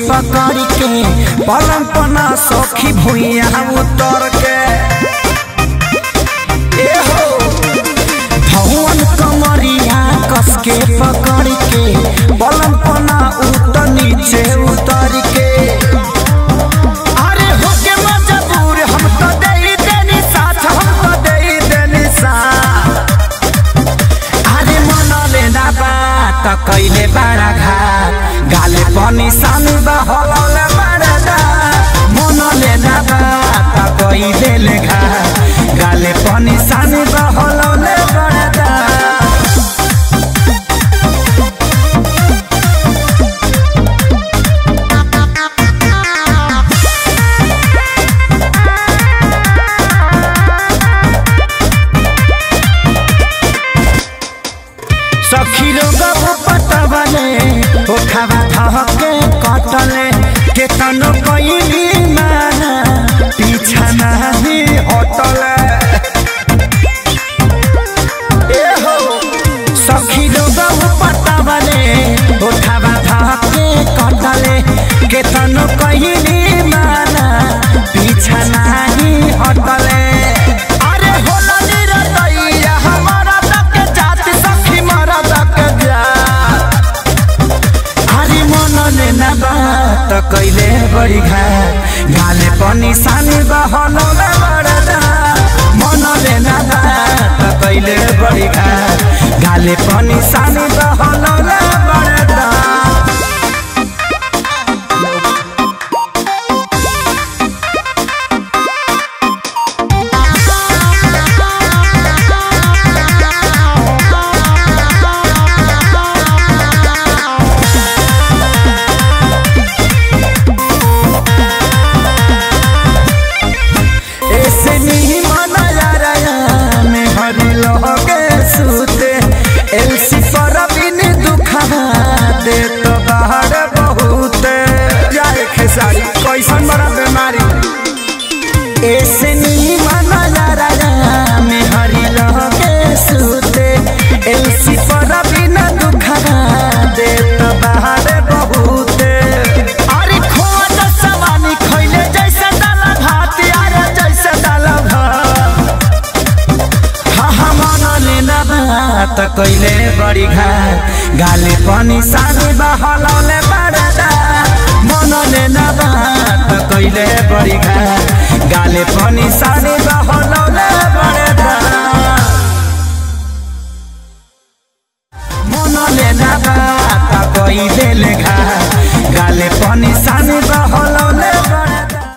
पकड़ के पलंग पना सखी भुइया उतर के ए हो धवन कमरिया कस के पकड़ के पलंग पना उतर नीचे उतर के अरे होके मजबूर हम तो दे देनी साथ हम तो दे देनी साथ अरे मन लेना बात कैले बड़ा घाट गाले पनि सानो बहलौले बड़ा दात मन लेना बात कैले ले घाट गाले पनि सानो बहलौले बड़ा दात सखी रोग पटवले ओ खावा थहके कटले केतनो कइली माना पीछा नाही हटले ए हो सखी रोग पटवले ओ खावा थहके कटले केतनो कइली माना पीछा नाही हटले अरे होला निरतैया हमारा तक जाति सखी मरा तक जात हरि मन लेना बात कैले बड़ी घाट गाले पनि सानी बहनौले बडा मन लेना बात कैले बड़ी घाट गाले पनि सानी बहनौले बडा ऐसे नहीं मना यारा में हरी लोगे सूते एलसी पर बिन दुखा दे तो बाहर बहुत जाए खेसारी कैसन बड़ा बीमारी ऐसे नहीं मना यारा में हरी लोगे सूते एलसी पर बिन दुखा दे तो बाहर बहुत अरे खोज सवानी खैले जैसे दाला भात यार जैसे दाला भात हाँ हाँ मन लेना बात कैले बड़ी घाट गाले पनि सानी बहलौले बडा मन लेना बात कैले बड़ी घाट गाले पनि सानी बहलौले बडा मन लेना बात कैले ले घाट गाले पनि सानी बहल